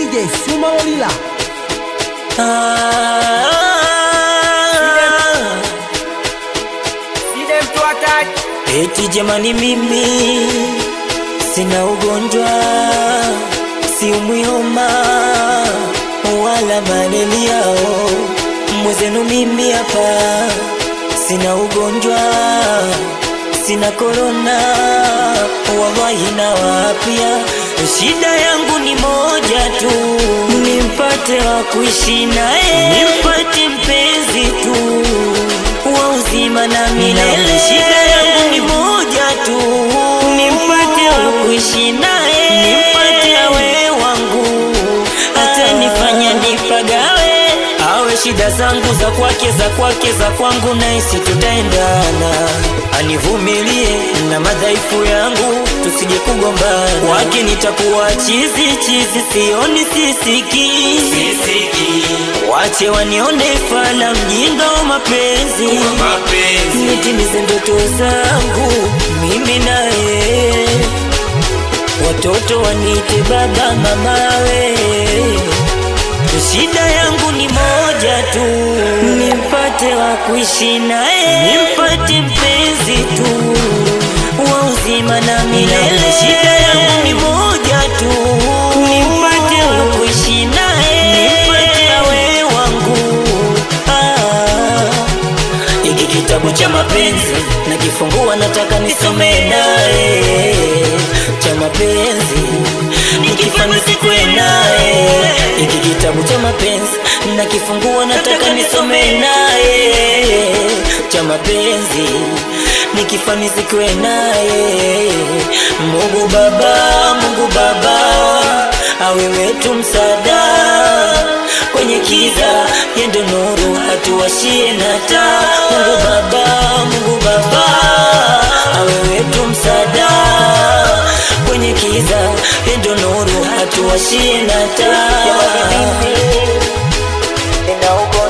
DJ Suma Olila. Eti jamani, mimi sina ugonjwa, siumwi homa wala malaria. Mwezenu mimi hapa sina ugonjwa, sina korona, wallahi na wapya. Shida yangu ni moja tu, nimpate wa kuishi naye, nimpate mpenzi tu wa uzima na milele. Shida yangu ni moja tu, nimpate wa kuishi naye, nimpate awe wangu, hata nifanya nipagawe, awe shida zangu za kwake, za kwake, za kwangu, naisi tutaendana, anivumilie na madhaifu yangu, tusije kugombana. Kwake nitakuwa chizi chizi, sioni sisiki, sisiki. Wache wanione fala mjinga wa mapenzi, nitimize ndoto zangu mimi naye, watoto wanite baba mamawe. Shida yangu ni moja tu, nimpate wa kuishi naye, nimpate mpenzi tu wa uzima na milele. Shida yangu ni moja tu, nimpate wa kuishi naye, nimpate awe wangu. Ah. Hiki kitabu cha mapenzi nakifungua, nataka nisome naye cha mapenzi nikifanya sikwe naye. Hiki kitabu cha mapenzi nakifungua, nataka nisome naye cha mapenzi nikifanya sikwe naye. Mungu Baba, Mungu Baba, awe wetu msaada kwenye kiza, yendo nuru hatuwashie na taa. Mungu Baba, Mungu Baba, awe wetu msaada kwenye kiza, yendo nuru hatuwashie na taa. Nina ugonjwa